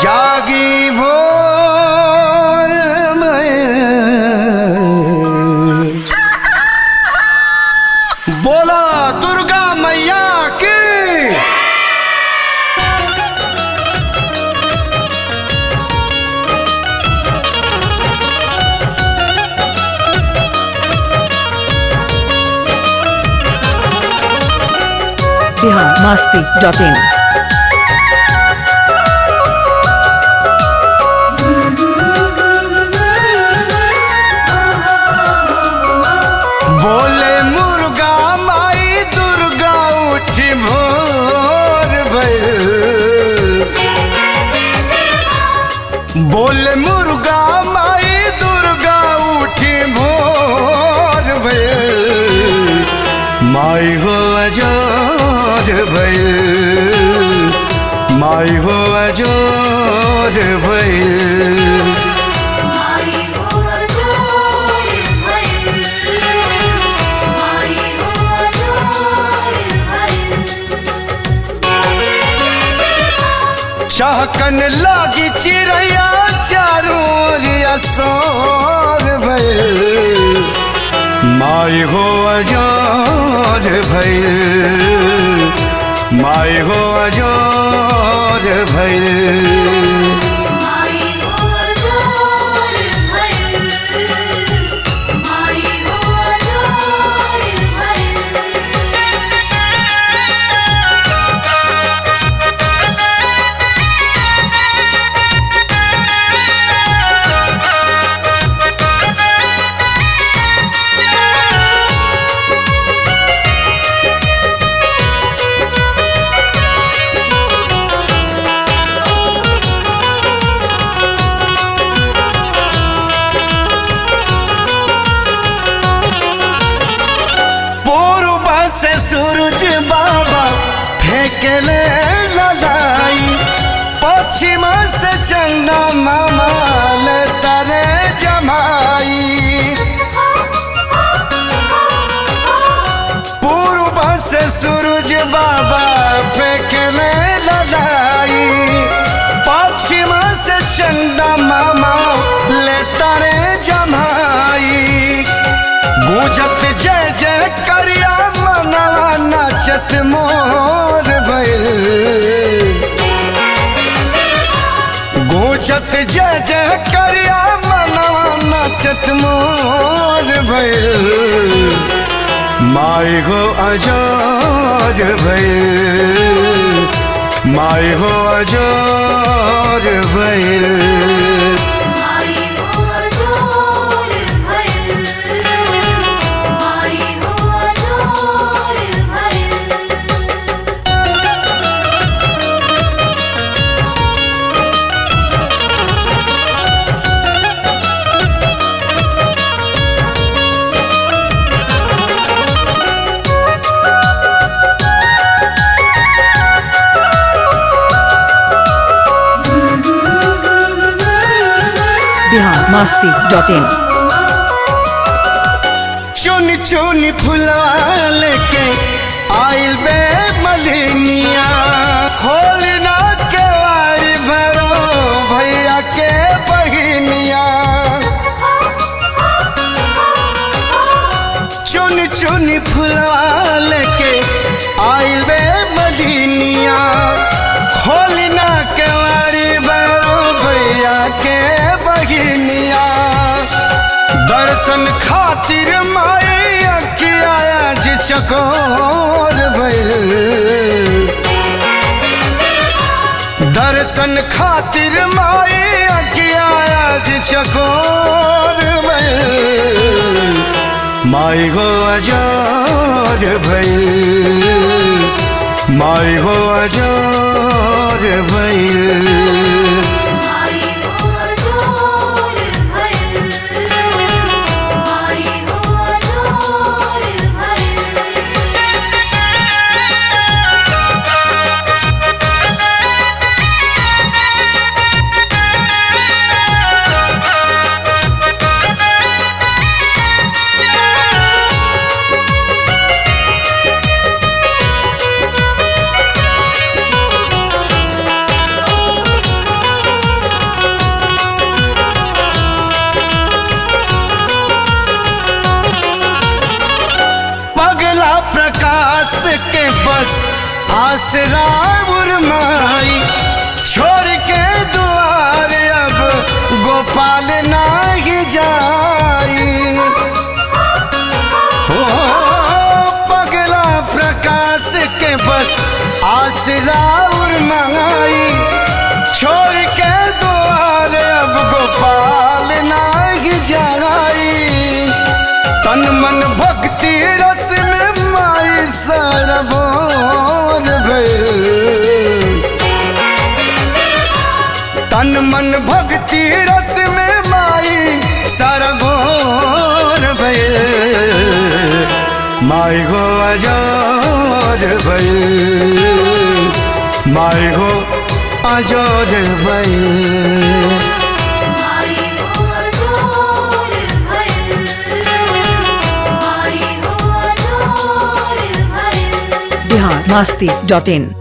जागी भोर में बोला दुर्गा मैया की बिहार मस्ती डॉट इन बोले मुर्गा माई दुर्गा उठी भोर भइल बोले मुर्गा माई दुर्गा उठी भोर भइल माई हो अजोर भइल माई हो अजोर भइल माई हो जोर भइल माई हो जोर भइल चहकन लागी चिड़ैया चारों ओरिया सोर भइल माई हो अजोर भइल माई हो अजोर भइल माई हो जोर भइल माई हो जोर भइल पूर्व से सूरज बाबा फेंकले ललाई पश्चिम से चंदा मामा ले तरे जमाई पूर्व से सूरज बाबा फेंकले ललाई पश्चिम से चंदा मामा ले तरे जमाई गूंजत जय जय करिया मनवा नाचत मोर भइल गूंजत जय जय करिया मनवा नाचत मोर भइल माई हो अजोर भइल माई हो अजोर भइल माई हो जोर भइल माई हो जोर भइल बिहार मस्ती डॉट इन चुन चुन फुलवा लेके आइल बे मलिनिया खोलना केवाड़ी भरो भैया के बहिनिया चुन चुन फुलवा लेके आइल बे मलिनिया खोलना केवाड़ी भरो भैया के बहिनिया दर्शन खातिर माई अखिया जी चकोर भइल दर्शन खातिर माई अखिया जी चकोर भइल माई हो अजोर भइल माई हो अजोर भइल माई हो जोर भइल माई हो जोर भइल चुन आसरा उर्माई छोड़ के द्वार अब गोपाल नाही जाई हो पगला प्रकाश के बस आसरा उर्माई छोड़ के द्वार अब गोपाल नाही जाई तन मन भक्ति रस में माई सरबोर भइल तन मन भक्ति रस में माई सरबोर भइल माई गो आजाद भइल माई गो आजाद भइल माई हो जोर भइल माई हो जोर भइल बिहार मस्ती डॉट इन